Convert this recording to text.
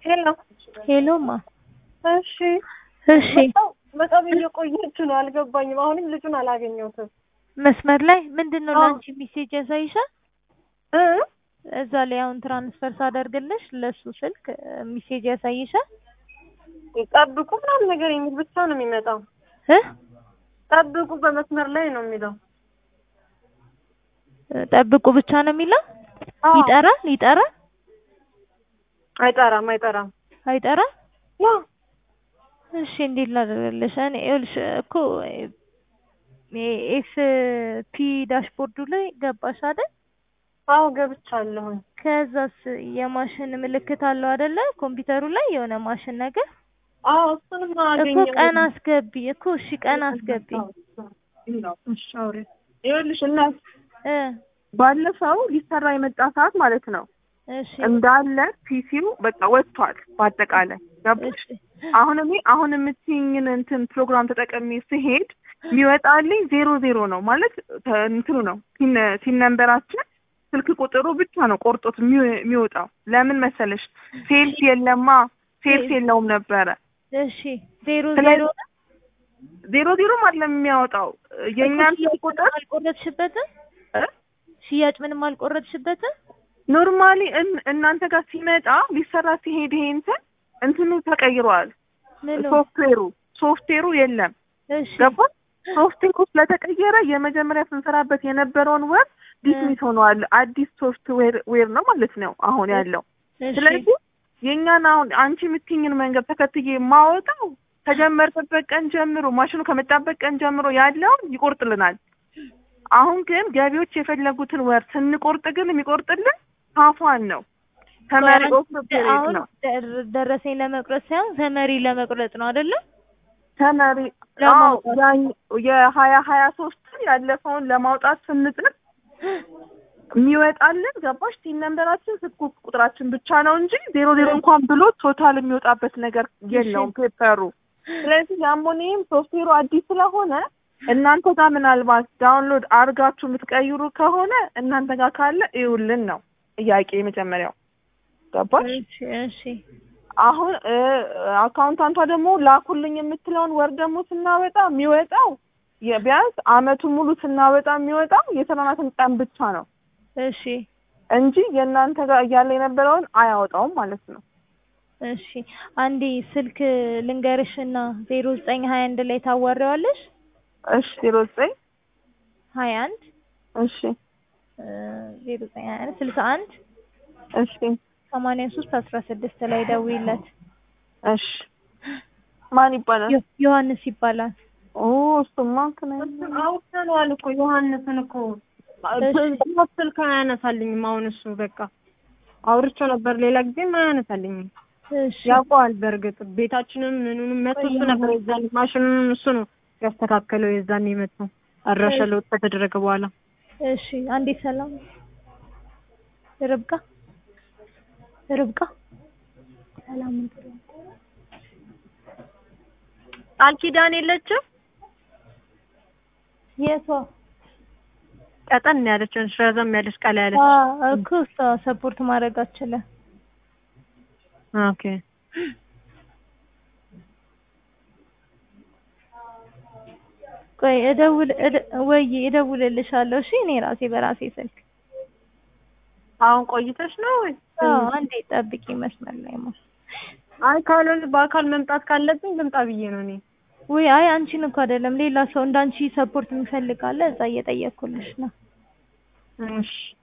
ሄሎ ሄሎማ እሺ እሺ በጣም- በጣም እየቆየች ነው አልገባኝም አሁንም ልጁን አላገኘሁትም መስመር ላይ ምንድን ነው አዎ። ለአንቺ ሜሴጅ ያሳይሻል? እ እዛ ላይ አሁን ትራንስፈር ሳደርግልሽ ለሱ ስልክ ሜሴጅ ያሳይሻል? ጠብቁ ምናምን ነገር የሚል ብቻ ነው የሚመጣው እ ጠብቁ በመስመር ላይ ነው የሚለው ጠብቁ ብቻ ነው የሚለው? አዎ። ይጠራል ይጠራል አይጠራም አይጠራም አይጠራም? ያ እሺ እንዴት ላደርግልሽ? እኔ ይኸውልሽ እኮ ኤፍ ፒ ዳሽቦርዱ ላይ ገባሽ አይደል? አዎ ገብቻለሁኝ ከዛስ የማሽን ምልክት አለው አይደለ? ኮምፒውተሩ ላይ የሆነ ማሽን ነገር አዎ እሱንም እኮ አገኘሁ ቀን አስገቢ እኮ እሺ ቀን አስገቢ እሺ አውሪ ይኸውልሽ እናት እ ባለፈው ሊሰራ የመጣ ሰዓት ማለት ነው እሺ እንዳለ ፒሲው በቃ ወጥቷል። በአጠቃላይ ገባሽ? እሺ አሁን እኔ አሁን የምትይኝን እንትን ፕሮግራም ተጠቀሚ ስሄድ የሚወጣልኝ ዜሮ ዜሮ ነው ማለት ተ- እንትኑ ነው ሲን ሲን ነንበራችን ስልክ ቁጥሩ ብቻ ነው ቆርጦት የሚው- የሚወጣው። ለምን መሰለሽ ሴልስ የለማ ሴልስ የለውም ነበረ። እሺ ዜሮ ስለዚህ- ዜሮ ዜሮ ዜሮም አይደለም የሚያወጣው የእኛን ሽያጭ ስልክ ቁጥር ምንም አልቆረጥሽበትም? እ? ሽያጭ ምንም አልቆረጥሽበትም? ኖርማሊ እን- እናንተ ጋር ሲመጣ ሊሰራ ሲሄድ ይሄ እንትን እንትኑ ተቀይሯል። ምኑ? ሶፍትዌሩ ሶፍትዌሩ የለም እሺ ገባ ሶፍትዌሩ ስለተቀየረ የመጀመሪያ ስንሰራበት የነበረውን ወር ዲስሚስ ሆኗል። አዲስ ሶፍትዌር ዌር ነው ማለት ነው አሁን ያለው። እሺ ስለዚህ የእኛን አሁን አንቺ የምትይኝን መንገድ ተከትዬ የማወጣው ከጀመርንበት ቀን ጀምሮ ማሽኑ ከመጣበት ቀን ጀምሮ ያለውን ይቆርጥልናል። አሁን ግን ገቢዎች የፈለጉትን ወር ስንቆርጥ ግን የሚቆርጥልን ሀፏን ነው ተመሪ ኦፍ ፔሪድ አሁን ነው ደር- ደረሰኝ ለመቁረጥ ሳይሆን ተመሪ ለመቁረጥ ነው አይደለ? ተመሪ ለማውጣት። ያኝ- የሀያ ሀያ ሶስትን ያለፈውን ለማውጣት ስንጥር የሚወጣልን ገባሽ ቲን ነንበራችን ስልክ ቁጥራችን ብቻ ነው እንጂ ዜሮ ዜሮ እንኳን ብሎ ቶታል የሚወጣበት ነገር የለውም ፔፐሩ። ስለዚህ የአሞኒየም ሶፍትዌሩ አዲስ ስለሆነ እናንተ ጋር ምናልባት ዳውንሎድ አርጋችሁ የምትቀይሩ ከሆነ እናንተ ጋር ካለ እዩልን ነው ጥያቄ የመጀመሪያው ገባሽ? እሺ እሺ አሁን እ አካውንታንቷ ደግሞ ላኩልኝ የምትለውን ወር ደግሞ ስናወጣ የሚወጣው የ- ቢያንስ አመቱን ሙሉ ስናወጣ የሚወጣው የሰራናትን ቀን ብቻ ነው እሺ እንጂ የእናንተ ጋር እያለ የነበረውን አያወጣውም ማለት ነው። እሺ አንዴ ስልክ ልንገርሽና ዜሮ ዘጠኝ ሀያ አንድ ላይ ታዋሪዋለሽ እሺ ዜሮ ዘጠኝ ሀያ አንድ እሺ ዜሮ ዘጠኝ ሀያ አንድ ስልሳ አንድ እሺ ሰማንያ ሶስት አስራ ስድስት ላይ ደውይለት እሺ ማን ይባላል? ዮ- ዮሐንስ ይባላል ኦ እሱማ እንትን አይደለም። አውጥተነዋል እኮ ዮሐንስን እኮ እሺ። ስልክ አያነሳልኝም አሁን እሱ በቃ አውርቼው ነበር ሌላ ጊዜም አያነሳልኝም እሺ ያውቀዋል በእርግጥ ቤታችንም ምኑንም መቶ እሱ ነበር የዛን ማሽኑንም እሱ ነው ያስተካከለው የዛን የመጣው አድራሻ ለውጥ ከተደረገ በኋላ እሺ አንዴ ሰላም ርብቃ ርብቃ ሰላም ቃል ኪዳን የለችም የቷ ቀጠን ያለች ረዘም ያለች ቃል ያለች አ እኮ እሷ ሰፖርት ማድረግ አትችልም ኦኬ ቆይ እደውል እደ- ወይ እደውልልሻለሁ እሺ እኔ ራሴ በራሴ ስልክ አሁን ቆይተሽ ነው ወይ አዎ አንዴ ጠብቂ መስመር ላይ ማ አይ ካልሆነ በአካል መምጣት ካለብኝ ልምጣ ብዬ ነው እኔ ወይ አይ አንቺን እኮ አይደለም ሌላ ሰው እንዳንቺ ሰፖርት የሚፈልግ አለ እዛ እየጠየኩልሽ ነው እሺ